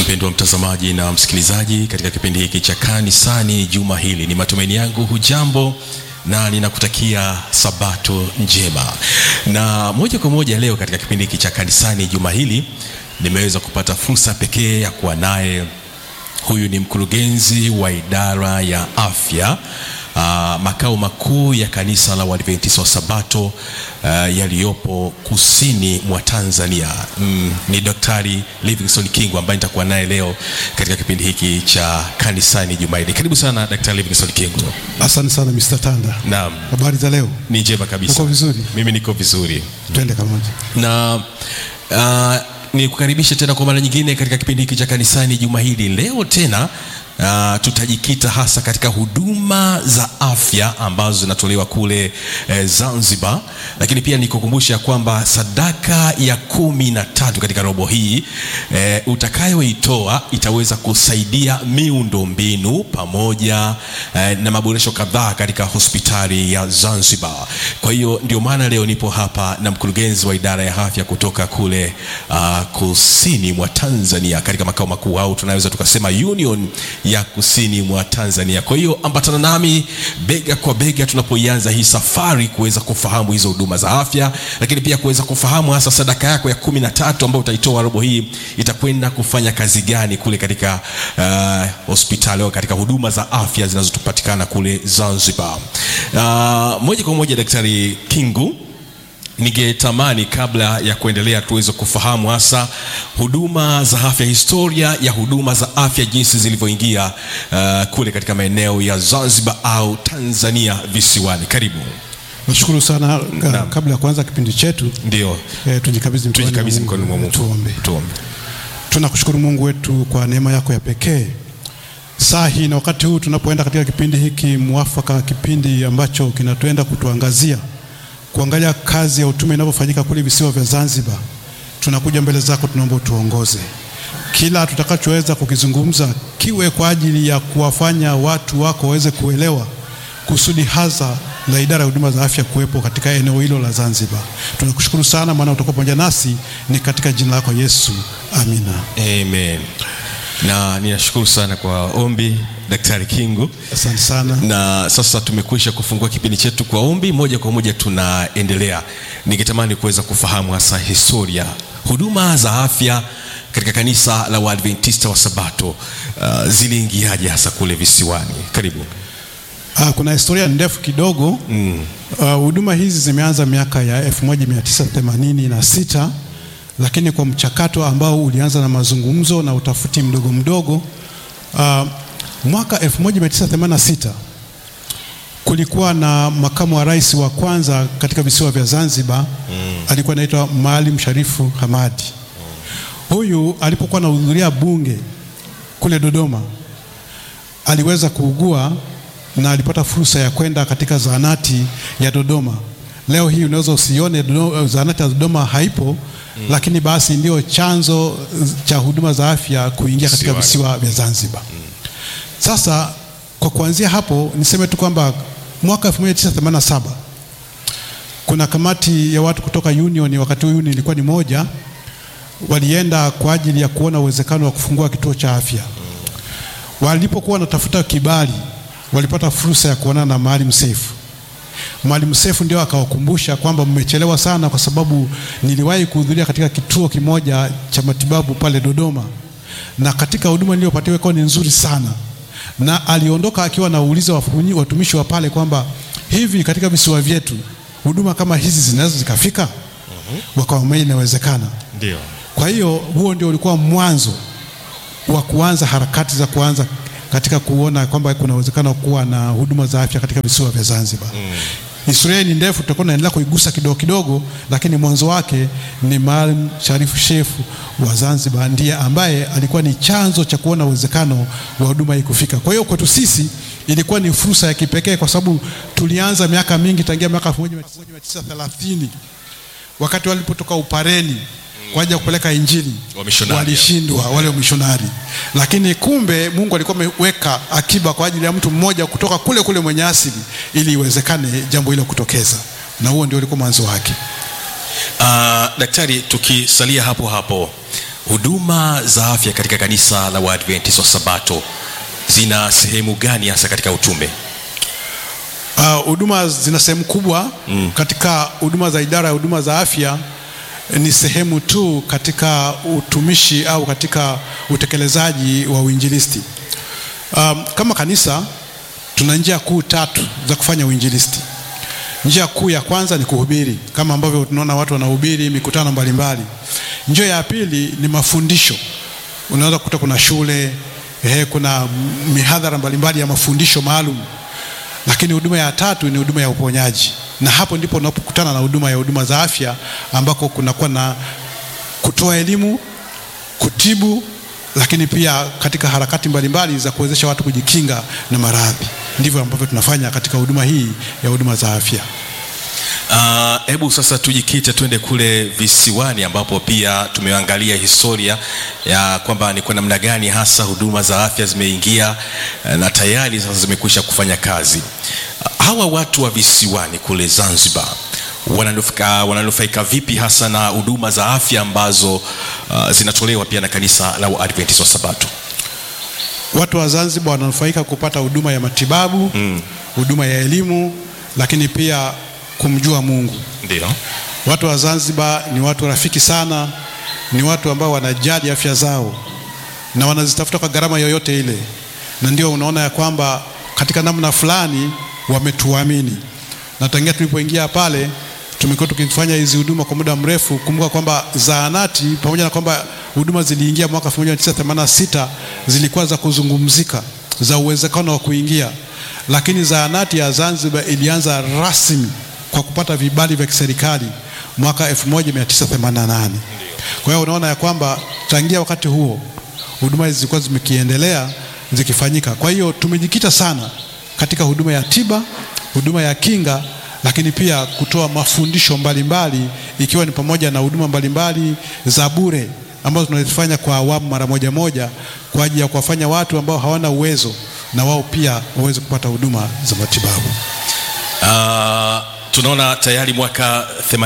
mpendwa mtazamaji na msikilizaji katika kipindi hiki cha kanisani juma hili ni matumaini yangu hujambo na ninakutakia sabato njema na moja kwa moja leo katika kipindi hiki cha kanisani juma hili nimeweza kupata fursa pekee ya kuwa naye huyu ni mkurugenzi wa idara ya afya uh, makao makuu ya kanisa la uadventista wa sabato uh, yaliyopo kusini mwa tanzania mm, ni daktari livingston kingu ambaye nitakuwa naye leo katika kipindi hiki cha kanisani jumaili karibu sana daktari livingston kingu Asante sana Mr. Tanda. naam Habari za leo? ni njema kabisa Uko vizuri? mimi niko vizuri Twende pamoja. na uh, nikukaribishe tena kwa mara nyingine katika kipindi hiki cha kanisani juma hili leo tena Uh, tutajikita hasa katika huduma za afya ambazo zinatolewa kule eh, zanzibar lakini pia nikukumbusha kwamba sadaka ya kumi na tatu katika robo hii eh, utakayoitoa itaweza kusaidia miundo mbinu pamoja eh, na maboresho kadhaa katika hospitali ya zanzibar kwa hiyo ndio maana leo nipo hapa na mkurugenzi wa idara ya afya kutoka kule uh, kusini mwa tanzania katika makao makuu au tunaweza tukasema union ya kusini mwa tanzania kwa hiyo ambatana nami bega kwa bega tunapoianza hii safari kuweza kufahamu hizo huduma za afya lakini pia kuweza kufahamu hasa sadaka yako ya kumi na tatu ambayo utaitoa robo hii itakwenda kufanya kazi gani kule katika uh, hospitali au katika huduma za afya zinazopatikana kule zanzibar uh, moja kwa moja daktari kingu ningetamani kabla ya kuendelea tuweze kufahamu hasa huduma za afya historia ya huduma za afya jinsi zilivyoingia uh, kule katika maeneo ya zanzibar au tanzania visiwani karibu Nashukuru sana ka, Naam. kabla ya kuanza kipindi chetu ndio eh, tujikabidhi mikononi tujikabidhi mwa mkononi mwa mungu Tuombe. tuombe Tunakushukuru Mungu wetu kwa neema yako ya pekee. Saa hii na wakati huu tunapoenda katika kipindi hiki mwafaka, kipindi ambacho kinatuenda kutuangazia kuangalia kazi ya utume inavyofanyika kule visiwa vya Zanzibar, tunakuja mbele zako, tunaomba utuongoze. Kila tutakachoweza kukizungumza kiwe kwa ajili ya kuwafanya watu wako waweze kuelewa kusudi hasa la idara ya huduma za afya kuwepo katika eneo hilo la Zanzibar. Tunakushukuru sana, maana utakuwa pamoja nasi, ni katika jina lako Yesu, amina. amen na ninashukuru sana kwa ombi daktari kingu Asante sana. na sasa tumekwisha kufungua kipindi chetu kwa ombi moja kwa moja tunaendelea ningetamani kuweza kufahamu hasa historia huduma za afya katika kanisa la waadventista wa sabato uh, ziliingiaje hasa kule visiwani karibu Ah, kuna historia ndefu kidogo mm. Ah, huduma hizi zimeanza miaka ya 1986 lakini kwa mchakato ambao ulianza na mazungumzo na utafiti mdogo mdogo. ah, mwaka 1986 kulikuwa na makamu wa rais wa kwanza katika visiwa vya Zanzibar mm. alikuwa anaitwa Maalim Sharifu Hamadi. Huyu alipokuwa anahudhuria bunge kule Dodoma aliweza kuugua na alipata fursa ya kwenda katika zahanati ya Dodoma. Leo hii unaweza usione Dodo- zahanati ya Dodoma haipo mm. lakini basi ndio chanzo cha huduma za afya kuingia katika Visiwani. visiwa vya Zanzibar. Sasa kwa kuanzia hapo niseme tu kwamba mwaka 1987 kuna kamati ya watu kutoka union, wakati huu union ilikuwa ni moja, walienda kwa ajili ya kuona uwezekano wa kufungua kituo cha afya. Walipokuwa wanatafuta kibali, walipata fursa ya kuonana na Maalim Seif. Maalim Seif ndio akawakumbusha kwamba mmechelewa sana, kwa sababu niliwahi kuhudhuria katika kituo kimoja cha matibabu pale Dodoma, na katika huduma niliyopatiwa ikawa ni nzuri sana, na aliondoka akiwa anauliza wafunyi- watumishi wa pale kwamba hivi katika visiwa vyetu huduma kama hizi zinaweza zikafika? Wakawaambia inawezekana. ndio Kwa hiyo huo ndio ulikuwa mwanzo wa kuanza harakati za kuanza katika kuona kwamba kuna uwezekano wa kuwa na huduma za afya katika visiwa vya Zanzibar. Mm. Historia hii ni ndefu, tutakuwa tunaendelea kuigusa kidogo kidogo, lakini mwanzo wake ni Maalim Sharifu Shefu wa Zanzibar ndiye ambaye alikuwa ni chanzo cha kuona uwezekano wa huduma hii kufika. Kwa hiyo kwetu sisi ilikuwa ni fursa ya kipekee kwa sababu tulianza miaka mingi tangia mwaka 1930 wakati walipotoka Upareni kwa ajili ya kupeleka Injili Wamishonari. walishindwa wale wamishonari, lakini kumbe Mungu alikuwa ameweka akiba kwa ajili ya mtu mmoja kutoka kule kule mwenye asili, ili iwezekane jambo hilo kutokeza, na huo ndio ulikuwa mwanzo wake. uh, daktari tukisalia hapo hapo huduma za afya katika kanisa la Waadventista wa Sabato zina sehemu gani hasa katika utume? Uh, huduma zina sehemu kubwa mm. katika huduma za idara ya huduma za afya ni sehemu tu katika utumishi au katika utekelezaji wa uinjilisti. Um, kama kanisa tuna njia kuu tatu za kufanya uinjilisti. Njia kuu ya kwanza ni kuhubiri, kama ambavyo tunaona watu wanahubiri mikutano mbalimbali. Njia ya pili ni mafundisho. Unaweza kukuta kuna shule eh, kuna mihadhara mbalimbali ya mafundisho maalum lakini huduma ya tatu ni huduma ya uponyaji, na hapo ndipo unapokutana na huduma ya huduma za afya ambako kunakuwa na kutoa elimu, kutibu, lakini pia katika harakati mbalimbali za kuwezesha watu kujikinga na maradhi. Ndivyo ambavyo tunafanya katika huduma hii ya huduma za afya. Hebu uh, sasa tujikite twende kule visiwani ambapo pia tumeangalia historia ya kwamba ni kwa namna gani hasa huduma za afya zimeingia uh, na tayari sasa zimekwisha kufanya kazi. Uh, hawa watu wa visiwani kule Zanzibar wananufaika, wananufaika vipi hasa na huduma za afya ambazo uh, zinatolewa pia na kanisa la Waadventista wa Sabato? Watu wa Zanzibar wananufaika kupata huduma ya matibabu, huduma ya elimu, lakini pia kumjua Mungu. Ndio. Watu wa Zanzibar ni watu rafiki sana, ni watu ambao wanajali afya zao na wanazitafuta kwa gharama yoyote ile, na ndio unaona ya kwamba katika namna fulani wametuamini, na tangia tulipoingia pale tumekuwa tukifanya hizi huduma kwa muda mrefu. Kumbuka kwamba zahanati pamoja na kwamba huduma ziliingia mwaka 1986 zilikuwa za kuzungumzika, za uwezekano wa kuingia, lakini zahanati ya Zanzibar ilianza rasmi kwa kupata vibali vya kiserikali mwaka 1988. Kwa hiyo unaona ya kwamba tangia wakati huo huduma hizi zilikuwa zimekiendelea zikifanyika. Kwa hiyo tumejikita sana katika huduma ya tiba, huduma ya kinga, lakini pia kutoa mafundisho mbalimbali ikiwa ni pamoja na huduma mbalimbali za bure ambazo tunazifanya kwa awamu mara moja moja kwa ajili ya kuwafanya watu ambao hawana uwezo na wao pia waweze kupata huduma za matibabu. Uh, tunaona tayari mwaka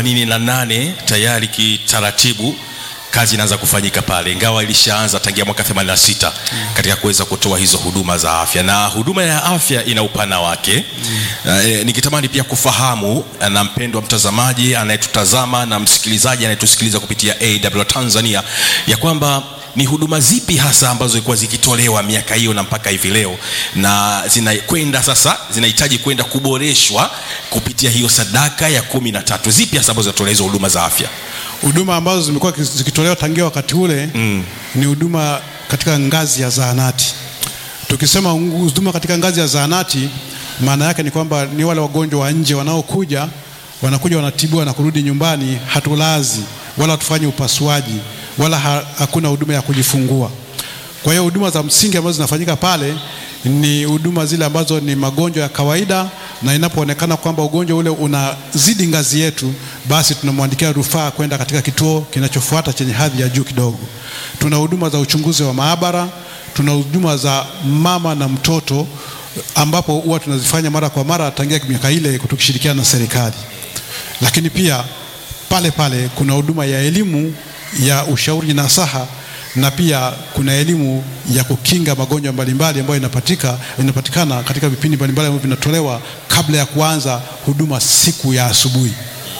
88 tayari kitaratibu kazi inaanza kufanyika pale, ingawa ilishaanza tangia mwaka 86 mm. katika kuweza kutoa hizo huduma za afya, na huduma ya afya ina upana wake mm. Uh, e, nikitamani pia kufahamu na mpendwa mtazamaji anayetutazama na msikilizaji anayetusikiliza kupitia AW Tanzania ya kwamba ni huduma zipi hasa ambazo zilikuwa zikitolewa miaka hiyo na mpaka hivi leo na zinakwenda sasa zinahitaji kwenda kuboreshwa kupitia hiyo sadaka ya kumi na tatu zipi hasa ambazo zinatolewa hizo huduma za afya huduma ambazo zimekuwa zikitolewa tangia wakati ule mm. ni huduma katika ngazi ya zahanati tukisema huduma katika ngazi ya zahanati maana yake ni kwamba ni wale wagonjwa wa nje wanaokuja wanakuja wanatibiwa na kurudi nyumbani hatulazi wala hatufanyi upasuaji wala ha, hakuna huduma ya kujifungua. Kwa hiyo huduma za msingi ambazo zinafanyika pale ni huduma zile ambazo ni magonjwa ya kawaida, na inapoonekana kwamba ugonjwa ule unazidi ngazi yetu, basi tunamwandikia rufaa kwenda katika kituo kinachofuata chenye hadhi ya juu kidogo. Tuna huduma za uchunguzi wa maabara, tuna huduma za mama na mtoto ambapo huwa tunazifanya mara kwa mara tangia miaka ile tukishirikiana na serikali, lakini pia pale pale kuna huduma ya elimu ya ushauri na saha na pia kuna elimu ya kukinga magonjwa mbalimbali ambayo inapatika, inapatikana katika vipindi mbalimbali ambavyo vinatolewa kabla ya kuanza huduma siku ya asubuhi.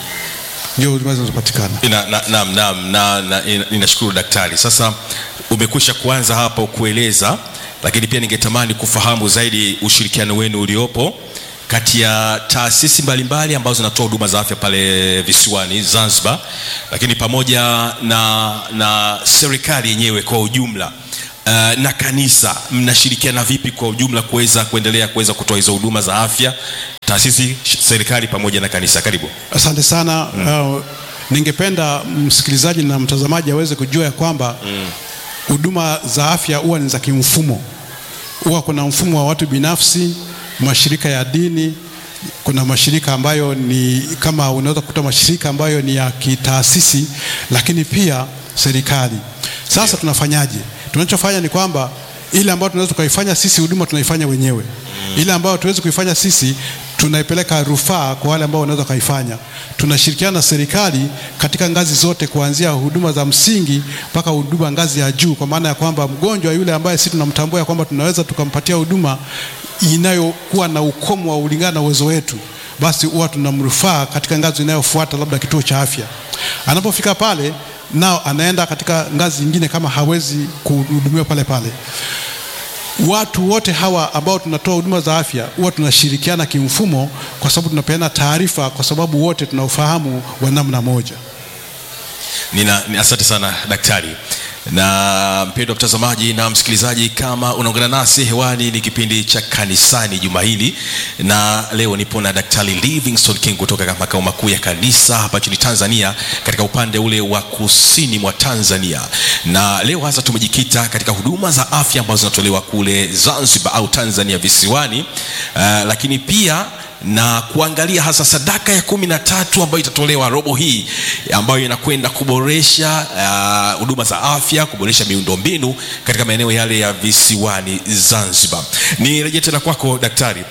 Ndio huduma zinazopatikana. Naam, na, na, na, na, ninashukuru daktari. Sasa umekwisha kuanza hapo kueleza, lakini pia ningetamani kufahamu zaidi ushirikiano wenu uliopo kati ya taasisi mbalimbali ambazo zinatoa huduma za afya pale visiwani Zanzibar, lakini pamoja na, na serikali yenyewe kwa ujumla uh, na kanisa, mnashirikiana vipi kwa ujumla kuweza kuendelea kuweza kutoa hizo huduma za afya, taasisi, serikali pamoja na kanisa? Karibu. Asante sana mm. uh, ningependa msikilizaji na mtazamaji aweze kujua ya kwamba huduma mm. za afya huwa ni za kimfumo, huwa kuna mfumo wa watu binafsi mashirika ya dini, kuna mashirika ambayo ni kama unaweza kukuta mashirika ambayo ni ya kitaasisi, lakini pia serikali. Sasa yeah. Tunafanyaje? Tunachofanya ni kwamba ile ambayo tunaweza tukaifanya sisi huduma tunaifanya wenyewe mm. Ile ambayo tuwezi kuifanya sisi tunaipeleka rufaa kwa wale ambao wanaweza kaifanya. Tunashirikiana na serikali katika ngazi zote, kuanzia huduma za msingi mpaka huduma ngazi ya juu, kwa maana ya kwamba mgonjwa yule ambaye sisi tunamtambua ya kwamba tunaweza tukampatia huduma inayokuwa na ukomo wa ulingana na uwezo wetu, basi huwa tunamrufaa katika ngazi inayofuata, labda kituo cha afya. Anapofika pale, nao anaenda katika ngazi nyingine kama hawezi kuhudumiwa pale pale watu wote hawa ambao tunatoa huduma za afya huwa tunashirikiana kimfumo, kwa sababu tunapeana taarifa, kwa sababu wote tuna ufahamu wa namna moja. Nina, ni asante sana daktari. Na mpendwa mtazamaji na msikilizaji, kama unaungana nasi hewani, ni kipindi cha kanisani juma hili, na leo nipo na Daktari Livingstone King kutoka makao makuu ya kanisa hapa nchini Tanzania, katika upande ule wa kusini mwa Tanzania, na leo hasa tumejikita katika huduma za afya ambazo zinatolewa kule Zanzibar au Tanzania visiwani, uh, lakini pia na kuangalia hasa sadaka ya kumi na tatu ambayo itatolewa robo hii ambayo inakwenda kuboresha huduma uh, za afya, kuboresha miundombinu katika maeneo yale ya visiwani Zanzibar. Ni rejea tena kwako daktari.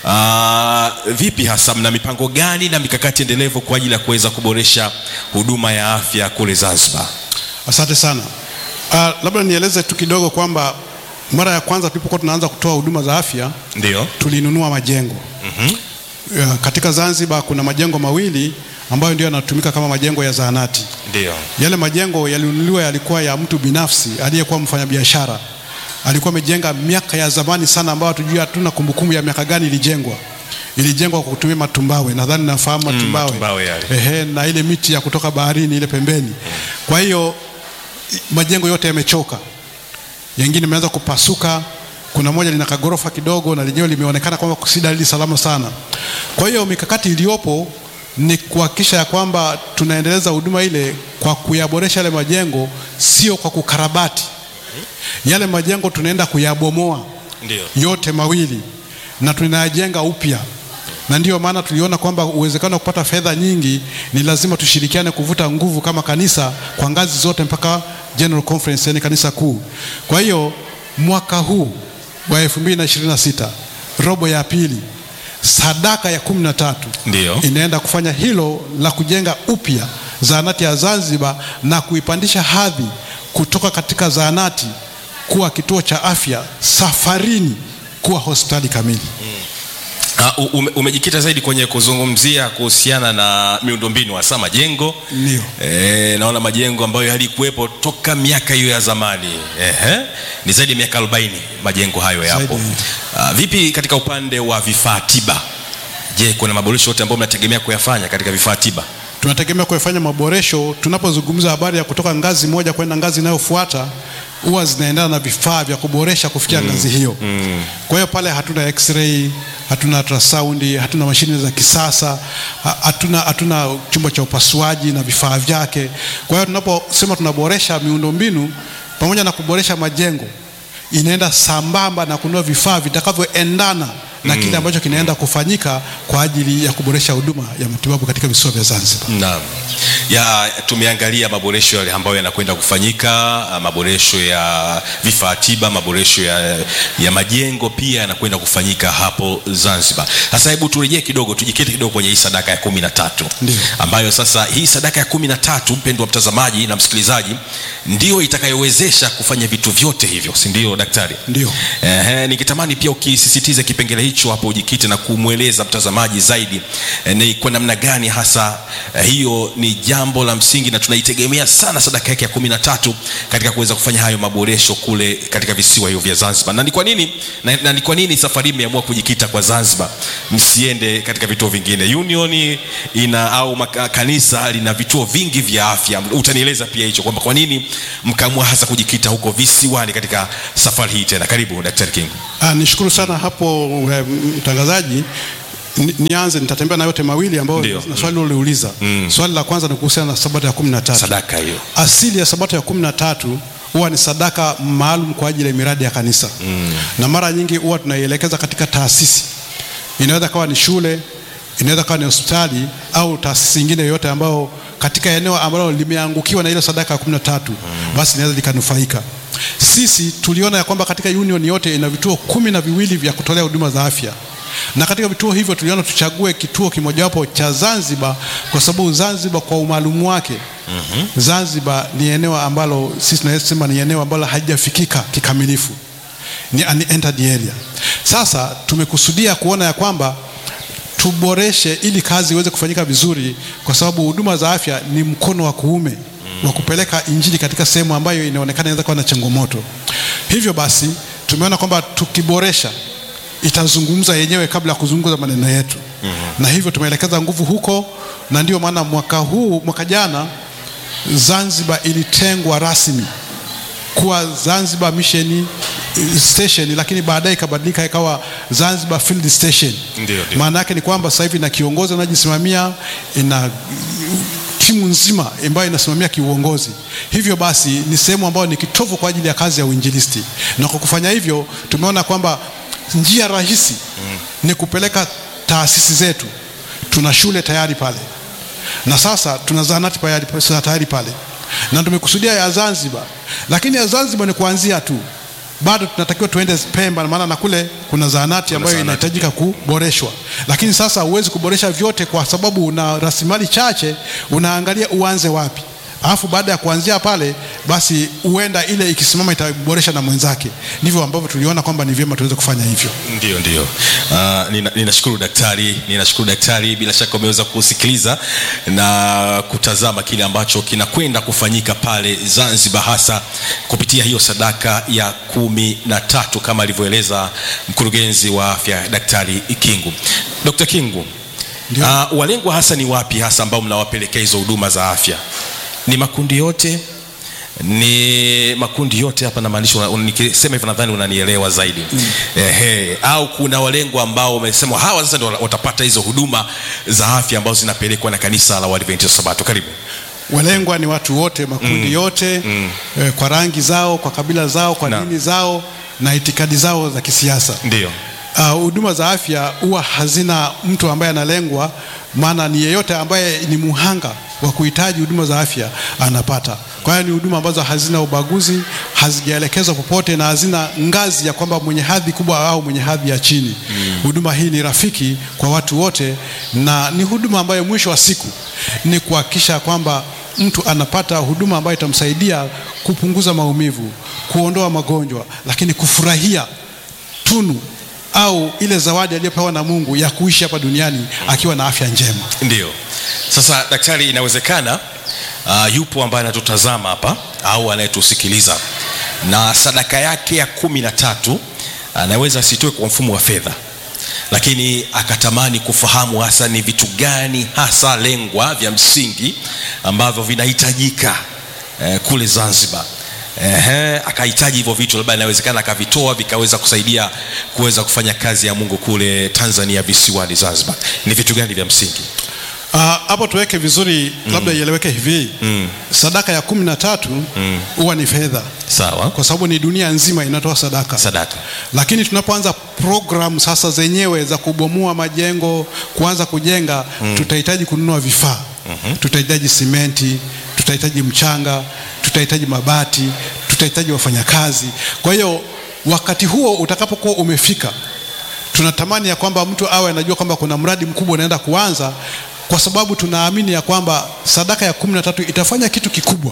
Uh, vipi hasa mna mipango gani na mikakati endelevu kwa ajili ya kuweza kuboresha huduma ya afya kule Zanzibar? Asante sana. Uh, labda nieleze tu kidogo kwamba mara ya kwanza tulipokuwa tunaanza kutoa huduma za afya Ndio. tulinunua majengo Mhm. Ya, katika Zanzibar kuna majengo mawili ambayo ndio yanatumika kama majengo ya zahanati. Ndio. Yale majengo yalinunuliwa yalikuwa ya mtu binafsi aliyekuwa mfanyabiashara, alikuwa amejenga miaka ya zamani sana, ambayo hatujui, hatuna kumbukumbu ya miaka gani ilijengwa. Ilijengwa kwa kutumia matumbawe, nadhani nafahamu matumbawe, matumbawe yale. ehe, na ile miti ya kutoka baharini ile pembeni. Kwa hiyo i- majengo yote yamechoka, yengine yameanza kupasuka. Kuna moja lina kagorofa kidogo na lenyewe limeonekana kwamba si dalili salama sana. Kwa hiyo mikakati iliyopo ni kuhakikisha ya kwamba tunaendeleza huduma ile kwa kuyaboresha yale majengo, sio kwa kukarabati yale majengo. Tunaenda kuyabomoa Ndio. yote mawili na tunayajenga upya, na ndiyo maana tuliona kwamba uwezekano wa kupata fedha nyingi ni lazima tushirikiane kuvuta nguvu kama kanisa kwa ngazi zote mpaka General Conference, yani kanisa kuu. Kwa hiyo mwaka huu wa 2026 robo ya pili, sadaka ya kumi na tatu Ndio. inaenda kufanya hilo la kujenga upya zahanati ya Zanzibar na kuipandisha hadhi kutoka katika zahanati kuwa kituo cha afya safarini kuwa hospitali kamili. Uh, ume, umejikita zaidi kwenye kuzungumzia kuhusiana na miundombinu hasa majengo. Ndio. E, naona majengo ambayo yalikuwepo toka miaka hiyo ya zamani. Ehe. Ni zaidi ya miaka 40 majengo hayo yapo. Zaidi. Uh, vipi katika upande wa vifaa tiba? Je, kuna maboresho yote ambayo mnategemea kuyafanya katika vifaa tiba? Tunategemea kufanya maboresho. Tunapozungumza habari ya kutoka ngazi moja kwenda ngazi inayofuata, huwa zinaendana na vifaa vya kuboresha kufikia ngazi hiyo. Kwa hiyo pale hatuna x-ray, hatuna ultrasound, hatuna mashine za kisasa, ha- hatuna, hatuna chumba cha upasuaji na vifaa vyake. Kwa hiyo tunaposema tunaboresha miundombinu pamoja na kuboresha majengo, inaenda sambamba na kununua vifaa vitakavyoendana na kile ambacho kinaenda kufanyika kwa ajili ya kuboresha huduma ya matibabu katika visiwa vya Zanzibar. Naam. Ya tumeangalia maboresho yale ambayo yanakwenda kufanyika, ah, maboresho ya vifaa tiba, maboresho ya, ya majengo pia yanakwenda kufanyika hapo Zanzibar. Sasa hebu turejee kidogo, tujikite kidogo kwenye hii sadaka ya kumi na tatu Ndio. ambayo sasa hii sadaka ya kumi na tatu mpendwa mtazamaji na msikilizaji, ndio itakayowezesha kufanya vitu vyote hivyo, si ndio daktari? Ndio. Ehe, nikitamani pia ukisisitiza kipengele hicho hapo, ujikite na kumweleza mtazamaji zaidi eh, ni kwa namna gani hasa eh, hiyo ni jambo la msingi na tunaitegemea sana sadaka yake ya kumi na tatu katika kuweza kufanya hayo maboresho kule katika visiwa hivyo vya Zanzibar. Na ni kwa nini na, na ni kwa nini safari hii mmeamua kujikita kwa Zanzibar, msiende katika vituo vingine? Union ina au maka, kanisa lina vituo vingi vya afya. Utanieleza pia hicho kwamba kwa nini mkaamua hasa kujikita huko visiwani katika safari hii tena. Karibu Daktari King. Ah, nishukuru sana hapo eh, mtangazaji. Ni- Nianze, nitatembea na yote mawili ambayo Ndio. na swali uliuliza. Swali la kwanza ni kuhusiana na sabato ya kumi na tatu. Sadaka hiyo. Asili ya sabato ya kumi na tatu huwa ni sadaka maalum kwa ajili ya miradi ya kanisa na mara nyingi huwa tunaielekeza katika taasisi. Inaweza kawa ni shule, inaweza kawa ni hospitali au taasisi nyingine yoyote ambayo katika eneo ambalo limeangukiwa na ile sadaka ya kumi na tatu basi linaweza likanufaika. Sisi tuliona ya kwamba katika union yote ina vituo kumi na viwili vya kutolea huduma za afya na katika vituo hivyo tuliona tuchague kituo kimojawapo cha Zanzibar kwa sababu Zanzibar kwa umaalumu wake Zanzibar ni eneo ambalo sisi tunasema ni eneo ambalo halijafikika kikamilifu, ni unentered area. Sasa tumekusudia kuona ya kwamba tuboreshe ili kazi iweze kufanyika vizuri, kwa sababu huduma za afya ni mkono wa kuume wa kupeleka injili katika sehemu ambayo inaonekana inaweza kuwa na changamoto. Hivyo basi tumeona kwamba tukiboresha itazungumza yenyewe kabla ya kuzungumza maneno yetu na hivyo tumeelekeza nguvu huko, na ndio maana mwaka huu, mwaka jana Zanzibar ilitengwa rasmi kuwa Zanzibar Mission Station, lakini baadaye ikabadilika ikawa Zanzibar Field Station. Ndio, ndio. Maana yake ni kwamba sasa hivi ina kiongozi anajisimamia, ina timu nzima ambayo inasimamia kiuongozi. Hivyo basi ni sehemu ambayo ni kitovu kwa ajili ya kazi ya uinjilisti, na kwa kufanya hivyo tumeona kwamba njia rahisi ni kupeleka taasisi zetu. Tuna shule tayari pale na sasa tuna zahanati tayari tayari pale, na tumekusudia ya Zanzibar, lakini ya Zanzibar ni kuanzia tu, bado tunatakiwa tuende Pemba, maana na kule kuna zahanati ambayo zahanati inahitajika kuboreshwa. Lakini sasa huwezi kuboresha vyote kwa sababu una rasilimali chache, unaangalia uanze wapi, alafu baada ya kuanzia pale basi huenda ile ikisimama itaboresha na mwenzake. Ndivyo ambavyo tuliona kwamba ni vyema tuweze kufanya hivyo. Ndio, ndio. Uh, nina- ninashukuru daktari, ninashukuru daktari. Bila shaka umeweza kusikiliza na kutazama kile ambacho kinakwenda kufanyika pale Zanzibar, hasa kupitia hiyo sadaka ya kumi na tatu kama alivyoeleza mkurugenzi wa afya Daktari Kingu. Dr. Kingu, Ndio. uh, walengwa hasa ni wapi hasa ambao mnawapelekea hizo huduma za afya? Ni makundi yote ni makundi yote hapa namaanisha, una- una- nikisema hivyo nadhani unanielewa zaidi ehe. Au kuna walengwa ambao wamesema hawa sasa ndio watapata hizo huduma za afya ambazo zinapelekwa na kanisa la Waadventista wa Sabato. Karibu. Walengwa ni watu wote, makundi yote eh, kwa rangi zao, kwa kabila zao, kwa Na. dini zao na itikadi zao za kisiasa. Ndio, Uh, huduma za afya huwa hazina mtu ambaye analengwa, maana ni yeyote ambaye ni muhanga wa kuhitaji huduma za afya anapata. Kwa hiyo ni huduma ambazo hazina ubaguzi, hazijaelekezwa popote na hazina ngazi ya kwamba mwenye hadhi kubwa au mwenye hadhi ya chini. Huduma hii ni rafiki kwa watu wote, na ni huduma ambayo mwisho wa siku ni kuhakikisha kwamba mtu anapata huduma ambayo itamsaidia kupunguza maumivu, kuondoa magonjwa, lakini kufurahia tunu au ile zawadi aliyopewa na Mungu ya kuishi hapa duniani akiwa na afya njema. ndio. Sasa daktari, inawezekana uh, yupo ambaye anatutazama hapa au anayetusikiliza na sadaka yake ya kumi na tatu anaweza asitoe kwa mfumo wa fedha lakini akatamani kufahamu hasa ni vitu gani hasa lengwa vya msingi ambavyo vinahitajika eh, kule Zanzibar. Ehe, akahitaji hivyo vitu, labda inawezekana akavitoa vikaweza kusaidia kuweza kufanya kazi ya Mungu kule Tanzania visiwani Zanzibar. Ni vitu gani vya msingi? Ah, hapo tuweke vizuri, labda ieleweke hivi sadaka ya kumi na tatu huwa ni fedha, Sawa, kwa sababu ni dunia nzima inatoa sadaka. sadaka. Lakini tunapoanza program sasa zenyewe za kubomoa majengo, kuanza kujenga, tutahitaji kununua vifaa, tutahitaji simenti, tutahitaji mchanga, tutahitaji mabati, tutahitaji wafanyakazi. Kwa hiyo wakati huo utakapokuwa umefika, tunatamani ya kwamba mtu awe anajua kwamba kuna mradi mkubwa unaenda kuanza, kwa sababu tunaamini ya kwamba sadaka ya kumi na tatu itafanya kitu kikubwa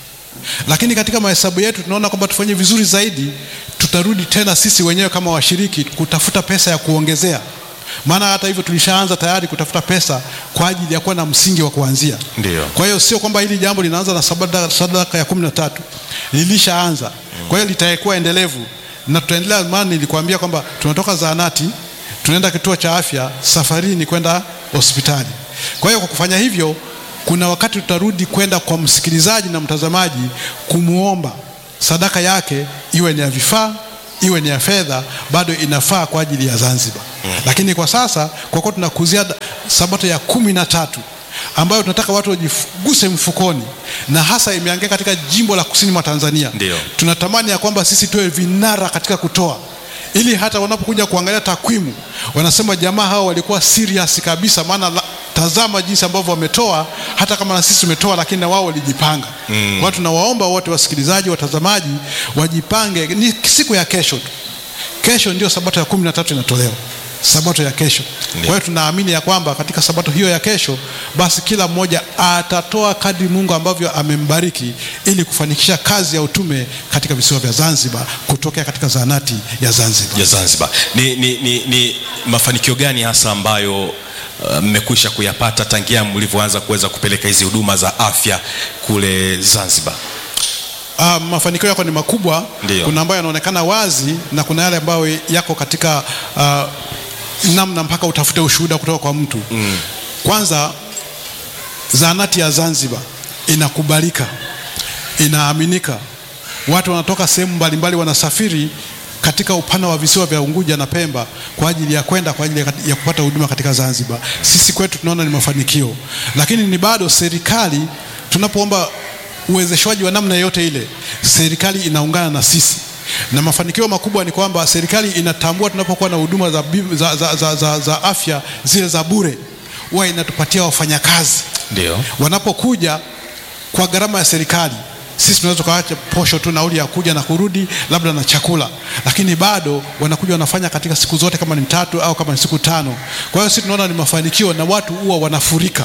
lakini katika mahesabu yetu tunaona kwamba tufanye vizuri zaidi, tutarudi tena sisi wenyewe kama washiriki kutafuta pesa ya kuongezea. Maana hata hivyo tulishaanza tayari kutafuta pesa kwa ajili ya kuwa na msingi wa kuanzia. Ndio. Kwa hiyo sio kwamba hili jambo linaanza na sadaka, sadaka ya kumi na tatu lilishaanza. Kwa hiyo litakuwa endelevu na tutaendelea, maana nilikwambia kwamba tunatoka zahanati tunaenda kituo cha afya, safari ni kwenda hospitali. Kwa hiyo kwa kufanya hivyo kuna wakati tutarudi kwenda kwa msikilizaji na mtazamaji kumwomba sadaka yake iwe ni ya vifaa iwe ni ya fedha, bado inafaa kwa ajili ya Zanzibar. Lakini kwa sasa kwa kuwa tunakuzia da- sabato ya kumi na tatu ambayo tunataka watu wajiguse mfukoni, na hasa imeangia katika jimbo la kusini mwa Tanzania, Ndio. tunatamani ya kwamba sisi tuwe vinara katika kutoa ili hata wanapokuja kuangalia takwimu wanasema jamaa hao walikuwa serious kabisa, maana la- tazama jinsi ambavyo wametoa, hata kama na sisi tumetoa, lakini na wao walijipanga. Mm. Kwa hiyo tunawaomba wote wasikilizaji, watazamaji wajipange, ni siku ya kesho tu. Kesho ndio sabato ya kumi na tatu inatolewa. sabato ya kesho. Kwa hiyo tunaamini ya kwamba katika sabato hiyo ya kesho, basi kila mmoja atatoa kadri Mungu ambavyo amembariki ili kufanikisha kazi ya utume katika visiwa vya Zanzibar kutokea katika zahanati ya Zanzibar. ya Zanzibar. Ni, ni, ni, ni mafanikio gani hasa ambayo uh, mmekwisha kuyapata tangia mlivyoanza kuweza kupeleka hizi huduma za afya kule Zanzibar? Ah, mafanikio yako ni makubwa. Ndiyo. Kuna ambayo yanaonekana wazi na kuna yale ambayo yako katika ah, namna mpaka utafute ushuhuda kutoka kwa mtu mm. Kwanza, zahanati ya Zanzibar inakubalika, inaaminika, watu wanatoka sehemu mbalimbali wanasafiri katika upana wa visiwa vya Unguja na Pemba kwa ajili ya kwenda kwa ajili ya kat- ya kupata huduma katika Zanzibar. Sisi kwetu tunaona ni mafanikio, lakini ni bado serikali tunapoomba uwezeshwaji wa namna yote ile, serikali inaungana na sisi na mafanikio makubwa ni kwamba serikali inatambua tunapokuwa na huduma za, bim- za, za, za, za, za afya zile za bure, huwa inatupatia wafanyakazi Ndio. wanapokuja kwa gharama ya serikali. Sisi tunaweza tukaacha posho tu nauli ya kuja na kurudi, labda na chakula, lakini bado wanakuja wanafanya katika siku zote, kama ni tatu au kama ni siku tano. Kwa hiyo sisi tunaona ni mafanikio na watu huwa wanafurika.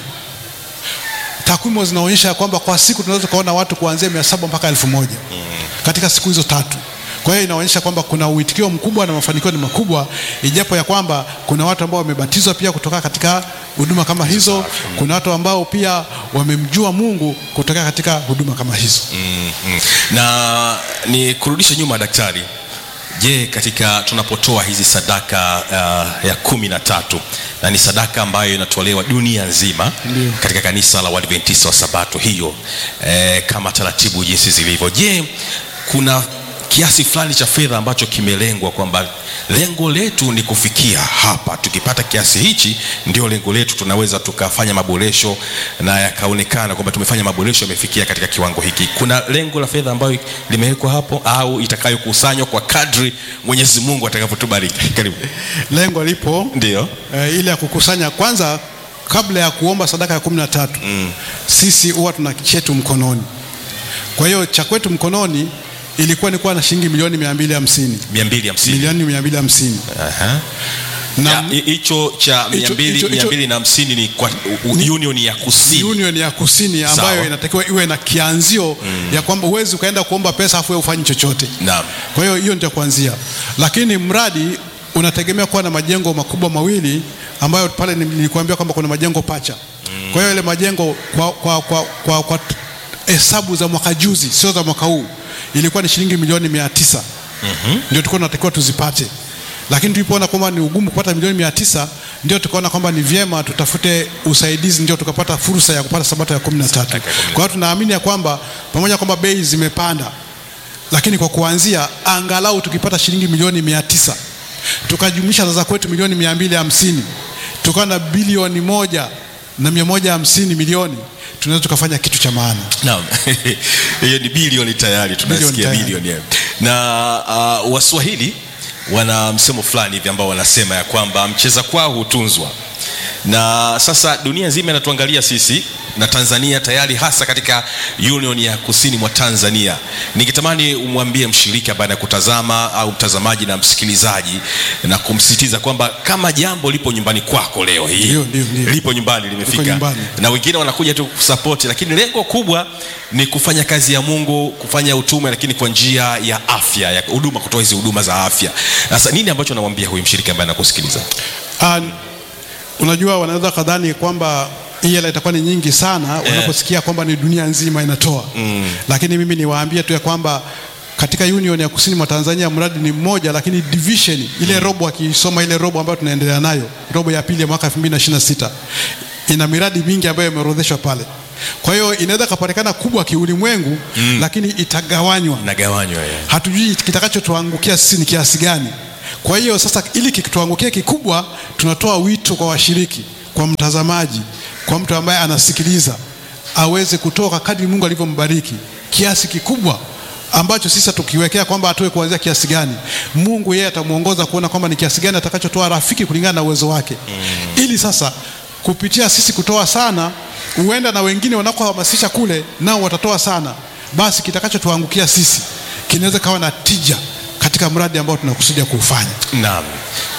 Takwimu zinaonyesha ya kwamba kwa siku tunaweza kuona watu kuanzia mia saba mpaka elfu moja katika siku hizo tatu. Kwa hiyo inaonyesha kwamba kuna uitikio mkubwa na mafanikio ni makubwa, ijapo ya kwamba kuna watu ambao wamebatizwa pia kutoka katika huduma kama hizo. Kuna watu ambao pia wamemjua Mungu kutoka katika huduma kama hizo. Mm, mm. Na ni kurudisha nyuma daktari, je, katika tunapotoa hizi sadaka uh, ya kumi na tatu na ni sadaka ambayo inatolewa dunia nzima Ndio. katika kanisa la Waadventista wa Sabato hiyo eh, kama taratibu jinsi zilivyo, je, kuna kiasi fulani cha fedha ambacho kimelengwa kwamba lengo letu ni kufikia hapa, tukipata kiasi hichi ndio lengo letu, tunaweza tukafanya maboresho na yakaonekana kwamba tumefanya maboresho yamefikia katika kiwango hiki. Kuna lengo la fedha ambayo limewekwa hapo au itakayokusanywa kwa kadri Mwenyezi Mungu atakavyotubariki? Karibu. Lengo lipo Ndio. eh, ile ya kukusanya kwanza, kabla ya kuomba sadaka ya kumi na tatu sisi huwa tuna chetu mkononi. Kwa hiyo cha kwetu mkononi ilikuwa ni kuwa na shilingi milioni mia mbili hamsini 250. milioni mia mbili hamsini Aha. na Ya, hi- hicho cha Hicho- 200 hicho- hicho- 250 ni kwa u- u- union ya kusini. union ya kusini ambayo Sawa. inatakiwa iwe na kianzio ya kwamba huwezi ukaenda kuomba pesa afu wewe ufanyi chochote. Naam. Kwa hiyo hiyo ndio kuanzia, lakini mradi unategemea kuwa na majengo makubwa mawili ambayo pale ni- nilikuambia kwamba kuna majengo pacha. Kwa hiyo ile majengo kwa, kwa, kwa, kwa, kwa t- hesabu za mwaka juzi, sio za mwaka huu, ilikuwa ni shilingi milioni mia tisa ndio tulikuwa tunatakiwa tuzipate, lakini tulipoona kwamba ni ugumu kupata milioni mia tisa ndio tukaona kwamba ni vyema tutafute usaidizi, ndio tukapata fursa ya kupata sabato ya kumi na tatu. Kwa hiyo tunaamini ya kwamba pamoja kwamba bei zimepanda lakini kwa kuanzia angalau tukipata shilingi milioni mia tisa tukajumlisha za kwetu milioni mia mbili hamsini tukawa na bilioni moja na mia moja hamsini milioni tunaweza tukafanya kitu cha maana. Naam. Hiyo ni bilioni tayari tunasikia tayari. bilioni. eh. Na uh, Waswahili wana msemo fulani hivi ambao wanasema ya kwamba mcheza kwao hutunzwa. Na sasa dunia nzima inatuangalia sisi na Tanzania tayari hasa katika Union ya Kusini mwa Tanzania. Ningetamani umwambie mshiriki ambaye anakutazama au mtazamaji na msikilizaji na kumsisitiza kwamba kama jambo lipo nyumbani kwako leo hii Ndio, ndio, ndio. lipo nyumbani limefika nyumbani. na wengine wanakuja tu kusapoti, lakini lengo kubwa ni kufanya kazi ya Mungu, kufanya utume, lakini kwa njia ya afya, ya huduma, kutoa hizi huduma za afya. Sasa nini ambacho namwambia huyu mshiriki ambaye anakusikiliza? Ah, unajua wanaweza kadhani kwamba hii hela itakuwa ni nyingi sana wanaposikia kwamba ni dunia nzima inatoa lakini mimi niwaambie tu ya kwamba katika union ya kusini mwa Tanzania mradi ni mmoja, lakini division ile robo, akisoma ile robo ambayo tunaendelea nayo, robo ya pili ya mwaka 2026 ina miradi mingi ambayo imeorodheshwa pale. Kwa hiyo inaweza kapatikana kubwa kiulimwengu, lakini itagawanywa Nagawanywa ya. hatujui kitakachotuangukia sisi ni kiasi gani. Kwa hiyo sasa, ili kikituangukia kikubwa, tunatoa wito kwa washiriki, kwa mtazamaji, kwa mtu ambaye anasikiliza, aweze kutoka kadri Mungu alivyombariki kiasi kikubwa ambacho sisi tukiwekea kwamba atoe kuanzia kiasi gani, Mungu yeye atamuongoza kuona kwamba ni kiasi gani atakachotoa rafiki kulingana na uwezo wake, ili sasa kupitia sisi kutoa sana, huenda na wengine wanakohamasisha kule nao watatoa sana, basi kitakachotuangukia sisi kinaweza kawa na tija katika mradi ambao tunakusudia kuufanya. Naam.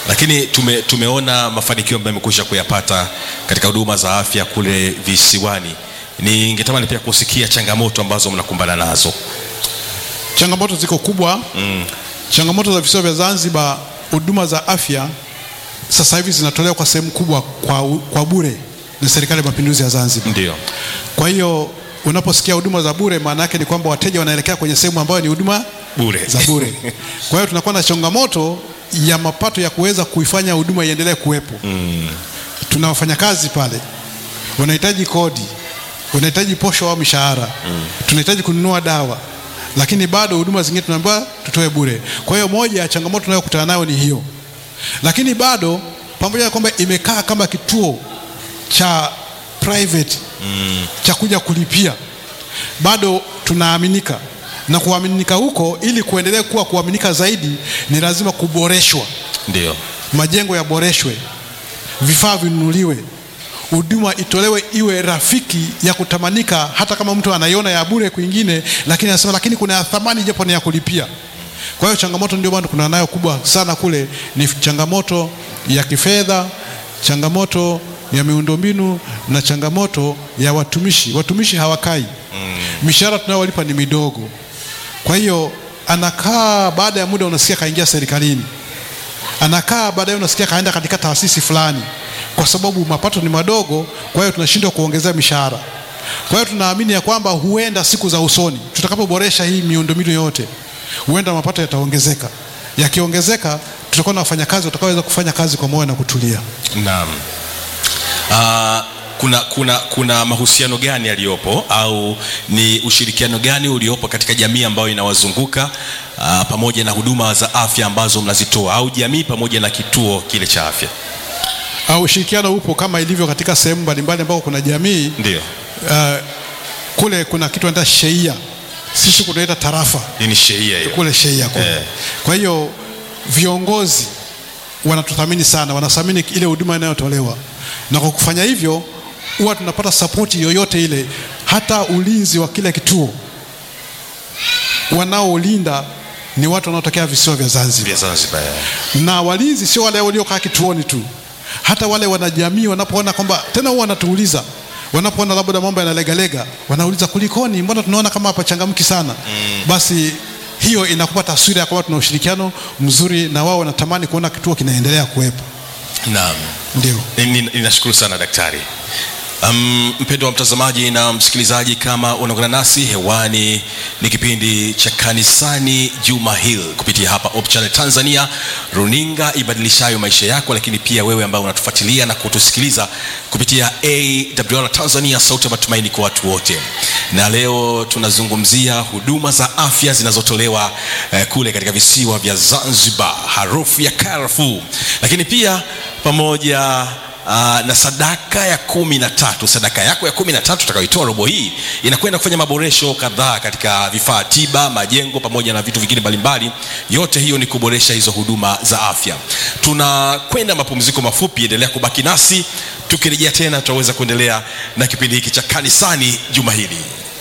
lakini tume, tumeona mafanikio ambayo amekwisha kuyapata katika huduma za afya kule visiwani ningetamani pia kusikia changamoto ambazo mnakumbana nazo Changamoto ziko kubwa mm. Changamoto za visiwa vya Zanzibar, huduma za afya sasa hivi zinatolewa kwa sehemu kubwa kwa, kwa bure na serikali ya mapinduzi ya Zanzibar. ndio Kwa hiyo unaposikia huduma za bure, maana yake ni kwamba wateja wanaelekea kwenye sehemu ambayo ni huduma bure za bure. Kwa hiyo tunakuwa na changamoto ya mapato ya kuweza kuifanya huduma iendelee kuwepo. mm. Tuna wafanyakazi pale, wanahitaji kodi, wanahitaji posho au mishahara, tunahitaji kununua dawa, lakini bado huduma zingine tunaambiwa tutoe bure. Kwa hiyo moja ya changamoto tunayokutana nayo ni hiyo, lakini bado pamoja na kwamba imekaa kama kituo cha private cha kuja kulipia, bado tunaaminika na kuaminika huko, ili kuendelea kuwa kuaminika zaidi, ni lazima kuboreshwa ndio majengo yaboreshwe, vifaa vinunuliwe, huduma itolewe iwe rafiki ya kutamanika, hata kama mtu anaiona ya bure kwingine, lakini anasema lakini kuna ya thamani japo ni ya kulipia. Kwa hiyo changamoto ndio maana kuna nayo kubwa sana kule, ni changamoto ya kifedha, changamoto ya miundombinu na changamoto ya watumishi. Watumishi hawakai, mishahara tunayowalipa ni midogo. Kwa hiyo anakaa, baada ya muda unasikia kaingia serikalini anakaa baadaye, unasikia kaenda katika taasisi fulani, kwa sababu mapato ni madogo. Kwa hiyo tunashindwa kuongezea mishahara. Kwa hiyo tunaamini ya kwamba huenda siku za usoni tutakapoboresha hii miundombinu yote, huenda mapato yataongezeka. Yakiongezeka, tutakuwa na wafanyakazi watakaoweza kufanya kazi kwa moyo na kutulia. Naam. Uh, kuna, kuna, kuna mahusiano gani yaliyopo au ni ushirikiano gani uliopo katika jamii ambayo inawazunguka uh, pamoja na huduma za afya ambazo mnazitoa au jamii pamoja na kituo kile cha afya? Au ushirikiano upo kama ilivyo katika sehemu mbalimbali ambako kuna jamii Ndio. uh, kule kuna kitu anaita sheia, sisi kunaita tarafa Hii ni sheria hiyo. kule sheia kule. Eh. Kwa hiyo viongozi wanatuthamini sana, wanathamini ile huduma inayotolewa, na kwa kufanya hivyo huwa tunapata sapoti yoyote ile, hata ulinzi wa kile kituo wanaolinda ni watu wanaotokea visiwa vya Zanzibar Vya Zanzibar. eh. na walinzi sio wale waliokaa kituoni tu, hata wale wanajamii wanapoona kwamba tena, huwa wanatuuliza wanapoona labda mambo yanalegalega, wanauliza kulikoni, mbona tunaona kama hapachangamki sana mm. Basi hiyo inakupa taswira ya kwamba tuna ushirikiano mzuri na wao, wanatamani kuona kituo kinaendelea kuwepo. Naam. Ndio. Ni- ni- Ninashukuru sana daktari. Um, mpendo wa mtazamaji na msikilizaji, kama unaungana nasi hewani, ni kipindi cha kanisani Juma Hill kupitia hapa Hope Channel Tanzania, runinga ibadilishayo maisha yako, lakini pia wewe ambaye unatufuatilia na kutusikiliza kupitia AWR Tanzania, sauti ya matumaini kwa watu wote. Na leo tunazungumzia huduma za afya zinazotolewa eh, kule katika visiwa vya Zanzibar, harufu ya karafuu, lakini pia pamoja Uh, na sadaka ya kumi na tatu sadaka yako ya kumi na tatu utakayoitoa robo hii inakwenda kufanya maboresho kadhaa katika vifaa tiba majengo pamoja na vitu vingine mbalimbali yote hiyo ni kuboresha hizo huduma za afya tunakwenda mapumziko mafupi endelea kubaki nasi tukirejea tena tutaweza kuendelea na kipindi hiki cha kanisani juma hili